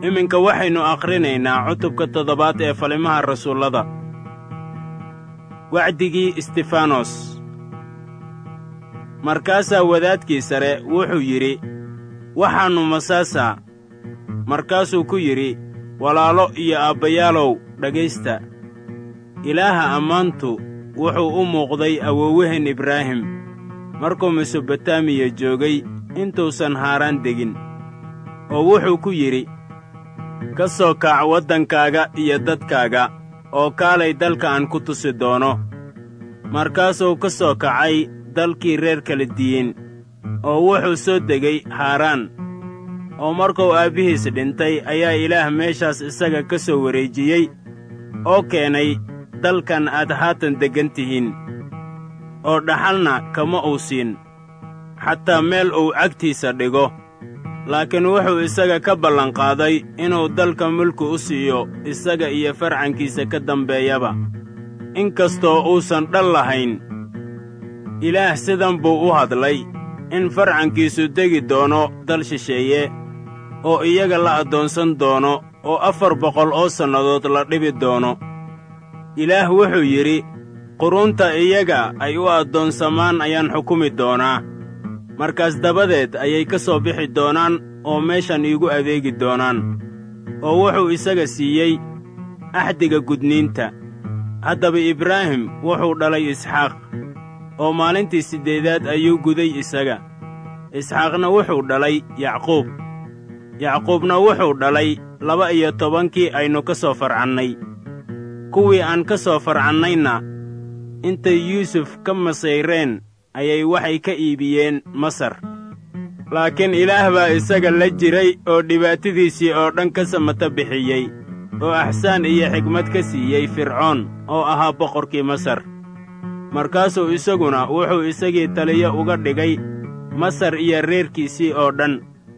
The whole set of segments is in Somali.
iminka waxaynu akhrinaynaa cutubka toddobaad ee falimaha rasuullada wacdigii istifanos markaasaa wadaadkii sare wuxuu yidhi waxaannu masaasaa markaasuu ku yidhi walaalo iyo aabbayaalow dhegaysta ilaaha ammaantu wuxuu u muuqday awoowahen ibraahim markuu mesobotamiya joogay intuusan haaraan degin oo wuxuu ku yidhi ka soo kaac waddankaaga iyo dadkaaga oo kaalay dalka aan ku tusi doono markaasuu ka soo kacay dalkii reer kala diyin oo wuxuu soo degay haaraan oo markuu aabbihiis dhintay ayaa ilaah meeshaas isaga ka soo wareejiyey oo keenay dalkan aad haatan deggan tihiin oo dhaxalna kama uu siin xataa meel uu cagtiisa dhigo laakiin wuxuu isaga ka ballanqaaday inuu dalka mulki u siiyo isaga iyo farcankiisa ka dambeeyaba in kastoo uusan dhal lahayn ilaah sidan buu u hadlay in farcankiisu degi doono dal shisheeye oo iyaga la addoonsan doono oo afar boqol oo sannadood la dhibi doono ilaah wuxuu yidhi qurunta iyaga ay u addoonsamaan ayaan xukumi doonaa markaas dabadeed ayay ka soo bixi doonaan oo meeshan iigu adeegi doonaan oo wuxuu isaga siiyey axdiga gudniinta haddaba ibraahim wuxuu dhalay isxaaq oo maalintii siddeedaad ayuu guday isaga isxaaqna wuxuu dhalay yacquub yacquubna wuxuu dhalay laba iyo tobankii aynu ka soo farcannay kuwii aan ka soo farcannayna intay yuusuf ka masayreen ayay waxay ka iibiyeen masar laakiin ilaah baa isaga la jiray oo dhibaatadiisii oo dhan ka samata bixiyey oo axsaan iyo xigmad ka siiyey fircoon oo ahaa boqorkii masar markaasuu isaguna wuxuu isagii taliyo uga dhigay masar iyo reerkiisii oo dhan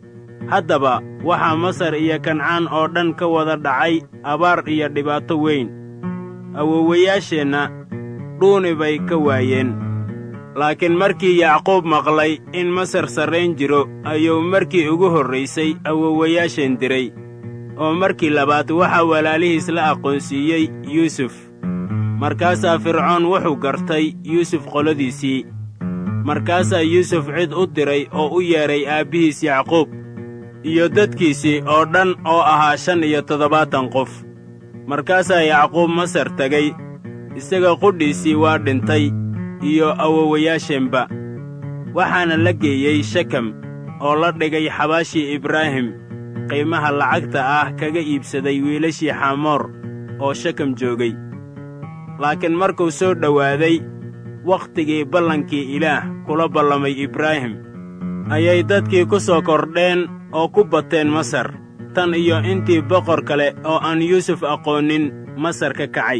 haddaba waxaa masar iyo kancaan oo dhan ka wada dhacay abaar iyo dhibaato weyn awoowayaasheenna dhuuni bay ka waayeen laakiin markii yacquub maqlay in masar sarrayn jiro ayuu markii ugu horraysay awoowayaasheen diray oo markii labaad waxaa walaalihiis la aqoonsiiyey yuusuf markaasaa fircoon wuxuu gartay yuusuf qoladiisii markaasaa yuusuf cid u diray oo u yeedhay aabbihiis yacquub iyo dadkiisii oo dhan oo ahaa shan iyo toddobaatan qof markaasaa yacquub masar tegay isaga qudhiisii waa dhintay iyo awowayaasheenba waxaana la geeyey shekem oo la dhigay xabaashii ibraahim qiimaha lacagta ah kaga iibsaday wiilashii xamoor oo shekem joogay laakiin markuu soo dhowaaday wakhtigii ballankii ilaah kula ballamay ibraahim ayay dadkii ku soo kordheen oo ku bateen masar tan iyo intii boqor kale oo aan yuusuf aqoonnin masar ka kacay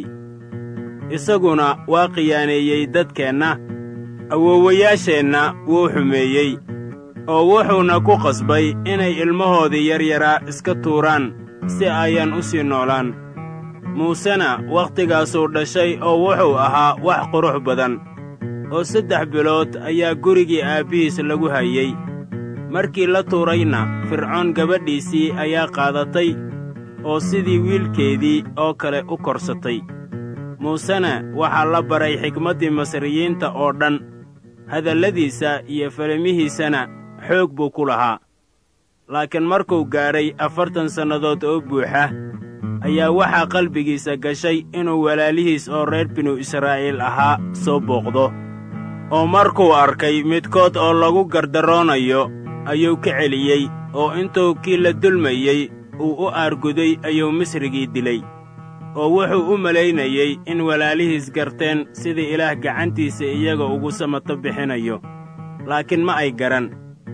isaguna waa khiyaaneeyey dadkeenna awoowayaasheenna wuu xumeeyey oo wuxuuna ku qasbay inay ilmahoodii yaryaraa iska tuuraan si ayaan u sii noolaan muusena wakhtigaasuu dhashay oo wuxuu ahaa wax qurux badan oo saddex bilood ayaa gurigii aabbihiis lagu hayey markii la tuurayna fircoon gabadhiisii ayaa qaadatay oo sidii wiilkeedii oo kale u korsatay muusena waxaa la baray xikmaddii masriyiinta oo dhan hadalladiisa iyo falimihiisana xoog buu ku lahaa laakiin markuu gaadhay afartan sannadood oo buuxa ayaa waxaa qalbigiisa gashay inuu walaalihiis oo reer binu israa'iil ahaa soo booqdo oo markuu arkay midkood oo lagu gardaroonayo ayuu ka celiyey oo intuu kii la dulmayey uu u aarguday ayuu misrigii dilay oo wuxuu u malaynayey in walaalihiis garteen sidii ilaah gacantiisa iyaga ugu samato bixinayo laakiin ma ay garan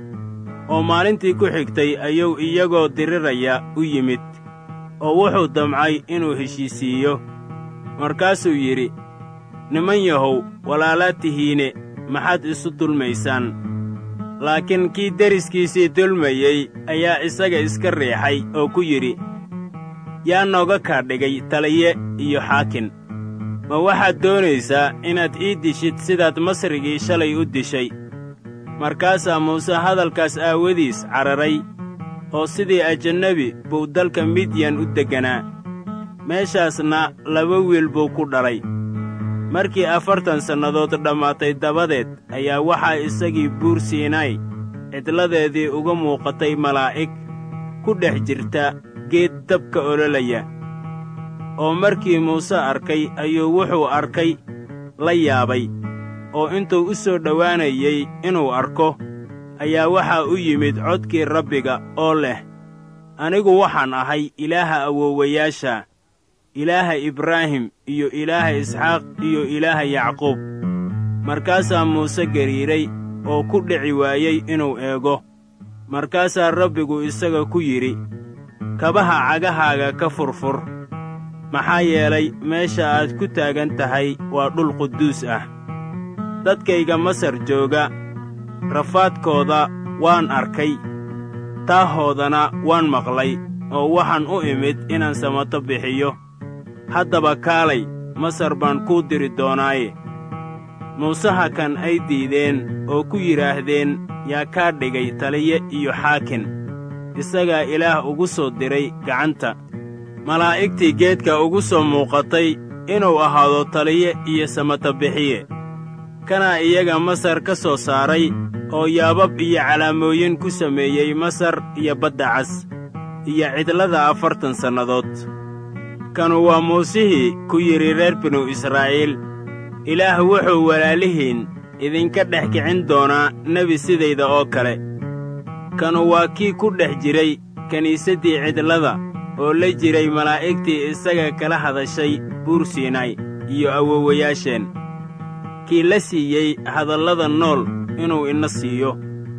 oo maalintii ku xigtay ayuu iyagoo diriraya u yimid oo wuxuu damcay inuu heshiisiiyo markaasuu yidhi niman yahow walaalaad tihiine maxaad isu dulmaysaan laakiin kii deriskiisii dulmayey ayaa isaga iska riixay oo ku yidhi yaa nooga kaa dhigay taliye iyo xaakin ma waxaad doonaysaa inaad ii dishid sidaad masrigii shalay u dishay markaasaa muuse hadalkaas aawadiis cararay oo sidii ajannebi buu dalka midyan u degganaa meeshaasna laba wiil buu ku dhalay markii afartan sannadood dhammaatay dabadeed ayaa waxaa isagii buur siinay cidladeedii uga muuqatay malaa'ig ku dhex jirta geed dabka ololaya oo markii muuse arkay ayuu wuxuu arkay la yaabay oo intuu u soo dhowaanayey inuu arko ayaa waxaa u yimid codkii rabbiga oo leh anigu waxaan ahay ilaaha awoowayaasha ilaaha ibraahim iyo ilaaha isxaaq iyo ilaaha yacquub markaasaa muuse gariiray oo ku dhici waayey inuu eego markaasaa rabbigu isaga ku yidhi kabaha cagahaaga ka furfur maxaa yeelay meesha aad ku taagan tahay waa dhul quduus ah dadkayga masar jooga rafaadkooda waan arkay taahoodana waan maqlay oo waxaan u imid inaan samato bixiyo haddaba kaalay masar baan kuu diri doonaaye muusaha kan ay diideen oo ku yidhaahdeen yaa kaa dhigay taliye iyo xaakin isagaa ilaah ugu soo diray gacanta malaa'igtii geedka ugu soo muuqatay inuu ahaado taliye iyo samata bixiye kanaa iyaga masar ka soo saaray oo yaabab iyo calaamooyin ku sameeyey masar iyo badda cas iyo cidlada afartan sannadood kanu waa muusihii ku yidhi reer binu israa'iil ilaah wuxuu walaalihiin idinka dhex kicin doonaa nebi sidayda oo kale kanu waa kii ku dhex jiray kiniisaddii cidlada oo la jiray malaa'igtii isaga kala hadashay buur siinay iyo awoowayaasheen kii la siiyey hadallada nool inuu ina siiyo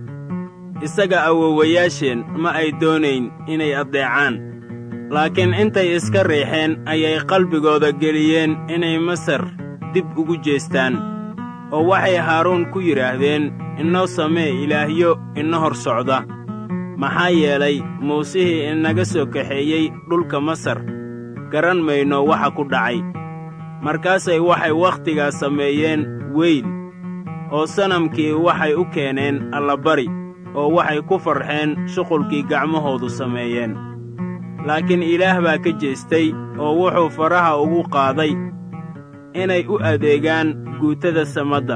isaga awoowayaasheen ma ay doonayn inay addeecaan laakiin intay iska riixeen ayay qalbigooda geliyeen inay masar dib ugu jeestaan oo waxay haaruun ku yidhaahdeen inoo samee ilaahyo ina hor socda maxaa yeelay muusihii inaga soo kaxeeyey dhulka masar garan mayno waxa ku dhacay markaasay waxay wakhtigaas sameeyeen weyl oo sanamkii waxay u keeneen allabari oo waxay ku farxeen shuqulkii gacmahoodu sameeyeen laakiin ilaah baa ka jeestay oo wuxuu faraha ugu qaaday inay u adeegaan guutada samadda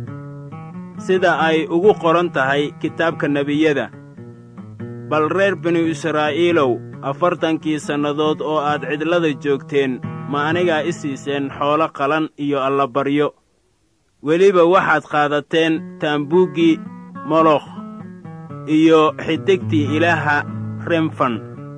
sida ay ugu qoran tahay kitaabka nebiyada bal reer binu israa'iilow afartankii sannadood oo aad cidlada joogteen ma anigaa i siiseen xoolo qalan iyo allabaryo weliba waxaad qaadateen taambuuggii molokh iyo xidigtii ilaaha remfan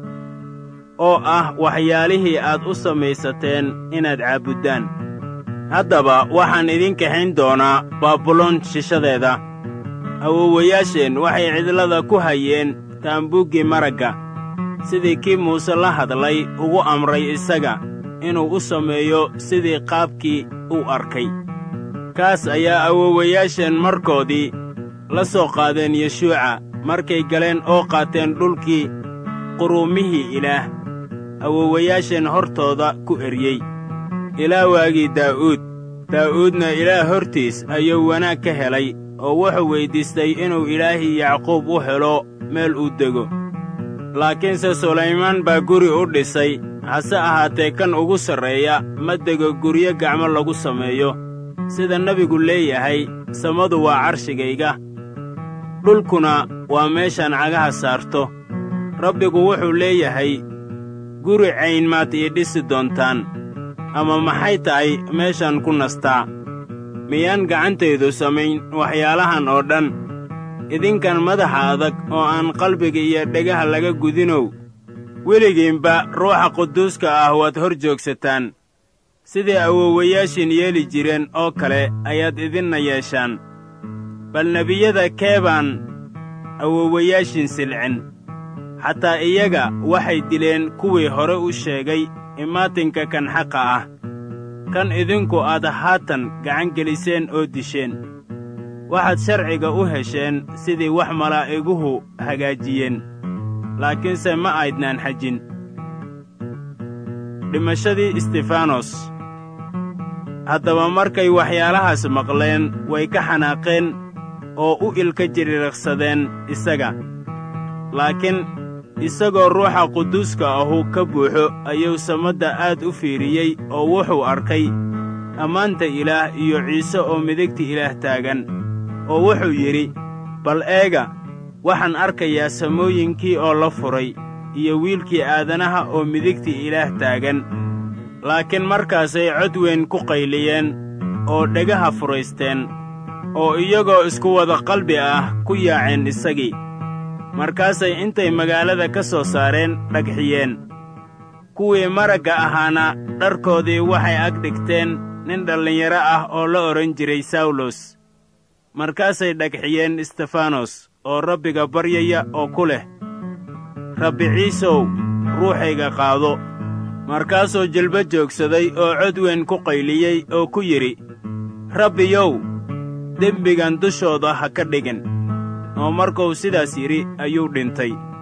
oo ah waxyaalihii aad u samaysateen inaad caabuddaan haddaba waxaan idin kaxayn doonaa baabuloon shishadeeda awoowayaasheen waxay cidlada ku hayeen taambuuggii maragga sidii kii muuse la hadlay ugu amray isaga inuu u sameeyo sidii qaabkii uu arkay kaas ayaa awoowayaasheen markoodii la soo qaadeen yeshuuca markay galeen oo qaateen dhulkii quruumihii ilaah awoowayaasheen hortooda ku eryey ilaa waagii daa'uud daa'uudna ilaah hortiis ayuu wanaag ka helay oo wuxuu weyddiistay inuu ilaahii yacquub u helo meel uu dego laakiinse sulaymaan baa guri u dhisay hase ahaatee kan ugu sarreeya ma dego guryo gacmo lagu sameeyo sida nebigu leeyahay samadu waa carshigayga dhulkuna waa meeshaan cagaha saarto rabbigu wuxuu leeyahay guri cayn maad ii dhisi doontaan ama maxay tahay meeshaan ku nastaa miyaan gacantaydu samayn waxyaalahan oo dhan idinkan madaxa adag oo aan qalbiga iyo dhegaha laga gudinow weligiinba ruuxa quduuska ah waad hor joogsataan sidii awoowayaashiin yeeli jireen oo kale ayaad idinna yeeshaan bal nebiyada keebaan awoowayaashiin silcin xataa iyaga waxay dileen kuwii hore u sheegay imaatinka kan xaqa ah kan idinku aad haatan gacan geliseen oo disheen waxaad sharciga u hesheen sidii wax malaa'iguhu hagaajiyeen laakiinse ma aydnaan xajin dhimashadii istifanos haddaba markay waxyaalahaas maqleen way ka xanaaqeen oo u ilka jiriiqsadeen isaga laakiin isagoo ruuxa quduuska ahu ka buuxo ayuu samadda aad u fiiriyey oo wuxuu arkay ammaanta ilaah iyo ciise oo midigta ilaah taagan oo wuxuu yidhi bal eega waxaan arkayaa samooyinkii oo la furay iyo wiilkii aadanaha oo midigta ilaah taagan laakiin markaasay cod weyn ku qayliyeen oo dhegaha furaysteen oo iyagoo isku wada qalbi ah ku yaaceen isagii markaasay intay magaalada ka soo saareen dhagxiyeen kuwii maragga ahaana dharkoodii waxay ag dhigteen nin dhallinyaro ah oo la odhan jiray sawlos markaasay dhagxiyeen istefanos oo rabbiga baryaya oo ku leh rabbi ciisow ruuxayga qaado markaasuu jilba joogsaday oo cod weyn ku qayliyey oo ku yidhi rabbiyow dembigan dushooda ha ka dhigin oo markuu sidaas yidhi ayuu dhintay